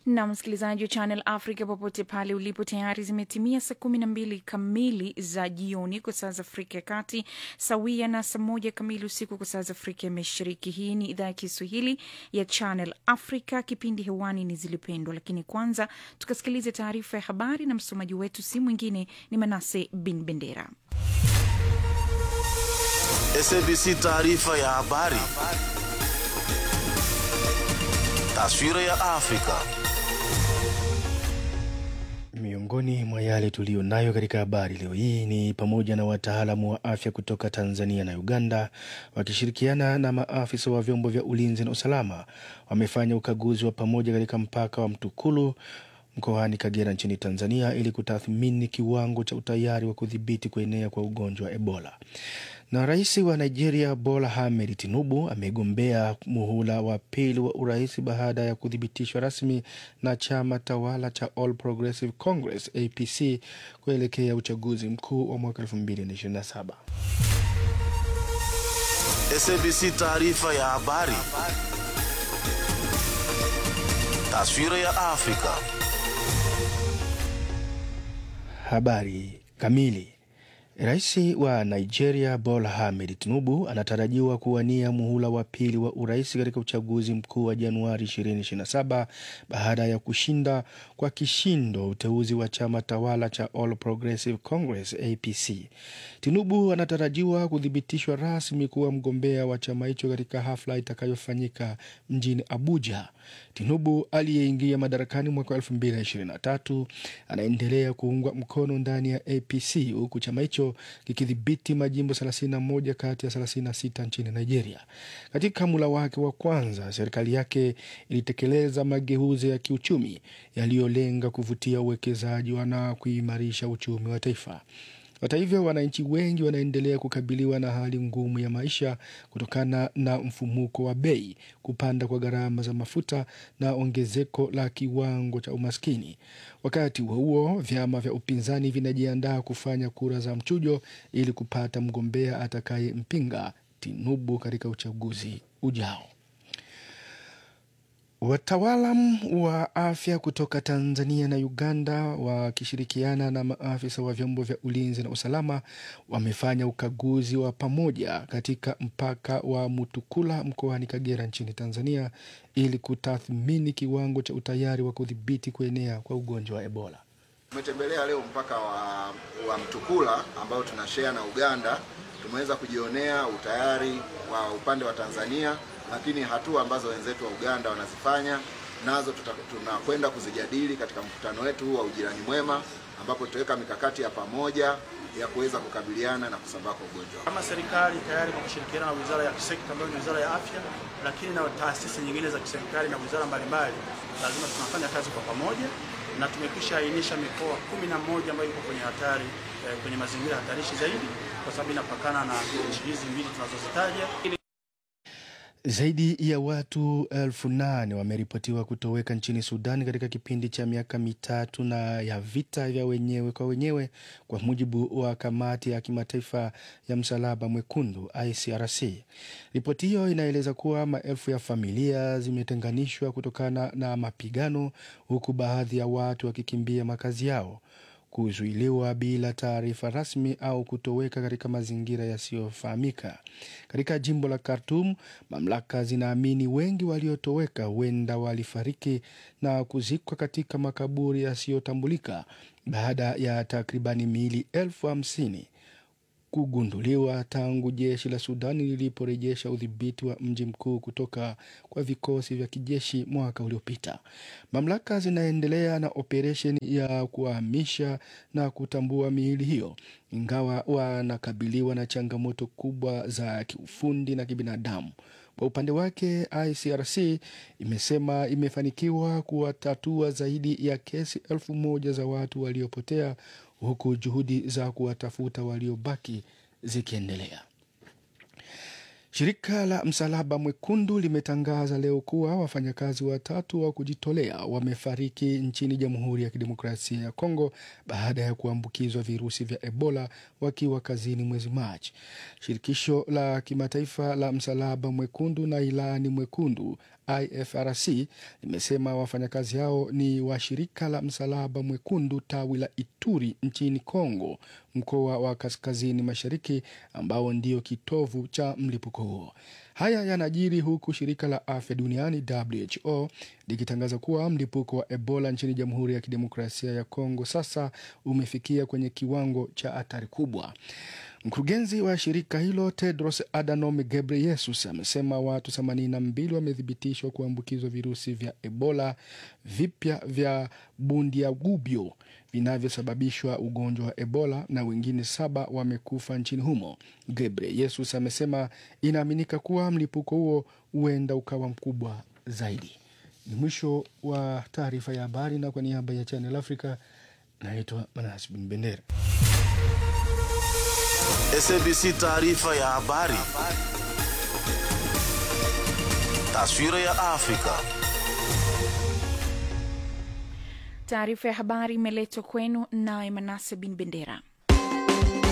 na msikilizaji wa Channel Africa popote pale ulipo, tayari zimetimia saa kumi na mbili kamili za jioni kwa saa za Afrika ya Kati, sawia na saa moja kamili usiku kwa saa za Afrika ya Mashariki. Hii ni idhaa ya Kiswahili ya Channel Africa, kipindi hewani ni Zilipendwa. Lakini kwanza tukasikilize taarifa ya habari, na msomaji wetu si mwingine ni Manase Bin Bendera. SABC taarifa ya habari. Taswira ya Afrika. Miongoni mwa yale tuliyo nayo katika habari leo hii ni pamoja na wataalamu wa afya kutoka Tanzania na Uganda wakishirikiana na maafisa wa vyombo vya ulinzi na usalama wamefanya ukaguzi wa pamoja katika mpaka wa Mtukulu mkoani Kagera nchini Tanzania ili kutathmini kiwango cha utayari wa kudhibiti kuenea kwa ugonjwa wa Ebola. Na rais wa Nigeria Bola Ahmed Tinubu amegombea muhula wa pili wa urais baada ya kuthibitishwa rasmi na chama tawala cha All Progressive Congress APC kuelekea uchaguzi mkuu wa mwaka 2027. SABC taarifa ya habari. Taswira ya Afrika. Habari kamili. Rais wa Nigeria Bola Ahmed Tinubu anatarajiwa kuwania muhula wa pili wa urais katika uchaguzi mkuu wa Januari 2027 baada ya kushinda kwa kishindo uteuzi wa chama tawala cha All Progressive Congress APC. Tinubu anatarajiwa kuthibitishwa rasmi kuwa mgombea wa chama hicho katika hafla itakayofanyika mjini Abuja. Tinubu aliyeingia madarakani mwaka 2023 anaendelea kuungwa mkono ndani ya APC huku chama hicho kikidhibiti majimbo 31 kati ya 36 nchini Nigeria. Katika mula wake wa kwanza, serikali yake ilitekeleza mageuzi ya kiuchumi yaliyolenga kuvutia uwekezaji na kuimarisha uchumi wa taifa. Hata hivyo, wananchi wengi wanaendelea kukabiliwa na hali ngumu ya maisha kutokana na mfumuko wa bei, kupanda kwa gharama za mafuta na ongezeko la kiwango cha umaskini. Wakati huo huo, vyama vya upinzani vinajiandaa kufanya kura za mchujo ili kupata mgombea atakayempinga Tinubu katika uchaguzi ujao. Wataalam wa afya kutoka Tanzania na Uganda wakishirikiana na maafisa wa vyombo vya ulinzi na usalama wamefanya ukaguzi wa pamoja katika mpaka wa Mutukula mkoani Kagera nchini Tanzania ili kutathmini kiwango cha utayari wa kudhibiti kuenea kwa ugonjwa wa Ebola. Tumetembelea leo mpaka wa, wa Mtukula ambao tunashare na Uganda. Tumeweza kujionea utayari wa upande wa Tanzania lakini hatua ambazo wenzetu wa Uganda wanazifanya nazo tunakwenda kuzijadili katika mkutano wetu huu wa ujirani mwema, ambapo tutaweka mikakati ya pamoja ya kuweza kukabiliana na kusambaa kwa ugonjwa. Kama serikali tayari kwa kushirikiana na wizara ya kisekta ambayo ni wizara ya afya, lakini na taasisi nyingine za kiserikali na wizara mbalimbali, lazima tunafanya kazi kwa pamoja, na tumekwisha ainisha mikoa kumi na moja ambayo iko kwenye hatari eh, kwenye mazingira hatarishi zaidi, kwa sababu inapakana na nchi hizi mbili tunazozitaja. Zaidi ya watu elfu nane wameripotiwa kutoweka nchini Sudan katika kipindi cha miaka mitatu na ya vita vya wenyewe kwa wenyewe, kwa mujibu wa kamati ya kimataifa ya msalaba mwekundu ICRC. Ripoti hiyo inaeleza kuwa maelfu ya familia zimetenganishwa kutokana na mapigano, huku baadhi ya watu wakikimbia makazi yao kuzuiliwa bila taarifa rasmi au kutoweka katika mazingira yasiyofahamika. Katika jimbo la Khartoum, mamlaka zinaamini wengi waliotoweka huenda walifariki na kuzikwa katika makaburi yasiyotambulika baada ya takribani miili elfu hamsini kugunduliwa tangu jeshi la Sudani liliporejesha udhibiti wa mji mkuu kutoka kwa vikosi vya kijeshi mwaka uliopita. Mamlaka zinaendelea na operesheni ya kuhamisha na kutambua miili hiyo, ingawa wanakabiliwa na changamoto kubwa za kiufundi na kibinadamu. Kwa upande wake, ICRC imesema imefanikiwa kuwatatua zaidi ya kesi elfu moja za watu waliopotea huku juhudi za kuwatafuta waliobaki zikiendelea. Shirika la Msalaba Mwekundu limetangaza leo kuwa wafanyakazi watatu wa kujitolea wamefariki nchini Jamhuri ya Kidemokrasia ya Kongo baada ya kuambukizwa virusi vya Ebola wakiwa kazini mwezi Machi. Shirikisho la Kimataifa la Msalaba Mwekundu na Ilani Mwekundu IFRC limesema wafanyakazi hao ni wa shirika la Msalaba Mwekundu tawi la Ituri nchini Kongo, mkoa wa kaskazini mashariki ambao ndio kitovu cha mlipuko huo. Haya yanajiri huku shirika la afya duniani WHO likitangaza kuwa mlipuko wa Ebola nchini Jamhuri ya Kidemokrasia ya Kongo sasa umefikia kwenye kiwango cha hatari kubwa. Mkurugenzi wa shirika hilo Tedros Adhanom Ghebreyesus amesema watu 82 wamethibitishwa kuambukizwa virusi vya Ebola vipya vya Bundiagubyo vinavyosababishwa ugonjwa wa Ebola na wengine saba wamekufa nchini humo. Ghebreyesus amesema inaaminika kuwa mlipuko huo huenda ukawa mkubwa zaidi. Ni mwisho wa taarifa ya habari, na kwa niaba ya Channel Africa naitwa Manas Bin Bendera. SABC taarifa ya habari. Taswira ya Afrika. Taarifa ya habari imeletwa kwenu naye Manase Bin Bendera.